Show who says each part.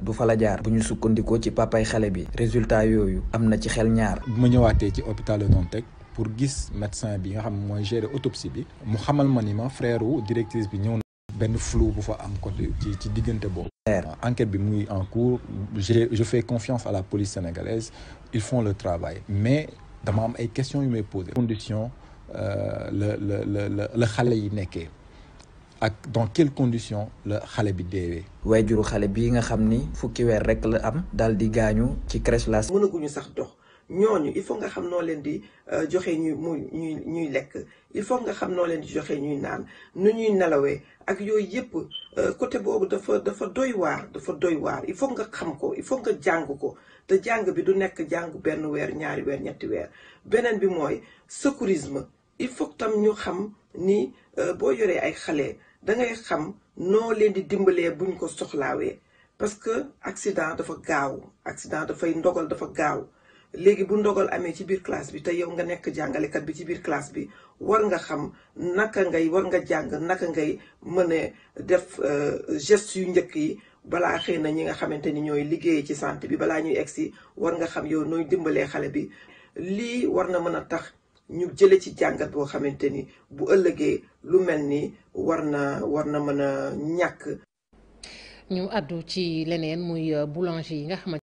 Speaker 1: du fa la jaar bu ñu sukkandikoo ci papay xale bi résultat yooyu am na ci xel ñaar
Speaker 2: bu ma ñëwaatee ci hôpital Le Dantec pour gis médecin bi nga xam mooy gérer autopsie bi mu xamal ma ni ma frère wu directrice bi ñëw na benn flou bu fa am côté ci ci diggante boobu enquête bi muy en cours je je fais confiance à la police sénégalaise ils font le travail mais dama am ay questions yu may poser condition la la la la la xale yi nekkee ak dans quelles conditions la xale bi deewee
Speaker 1: waajuru xale bii nga xam ni fukki weer rek la am daal di gaañu ci crèche la
Speaker 3: mënaguñu sax dox ñooñu il faut nga xam noo leen di joxe ñuy muy ñuy ñuy lekk il faut nga xam noo leen di joxe ñuy naan nu ñuy nelawee ak yooyu yëpp côté boobu dafa dafa doy waar dafa doy waar il faut nga xam ko il faut nga jàng ko te jàng bi du nekk jàng benn weer ñaari weer ñetti weer beneen bi mooy secourisme il faut tam ñu xam ni boo yoree ay xale da ngay xam noo leen di dimbalee buñ ko soxlaawee parce que accident dafa gaaw accident dafay ndogal dafa gaaw léegi bu ndogal amee ci biir classe bi te yow nga nekk jàngalekat bi ci biir classe bi war nga xam naka ngay war nga jàng naka ngay mën a def geste yu njëkk yi balaa xëy na ñi nga xamante ni ñooy liggéey ci santé bi balaa ñuy egsi war nga xam yow nooy dimbalee xale bi lii war na mën a tax ñu jële ci jàngat boo xamante ni bu ëllëgee lu mel ni war na war na mën a ñàkk
Speaker 4: ñu àddu ci leneen muy boulanger yi nga xamante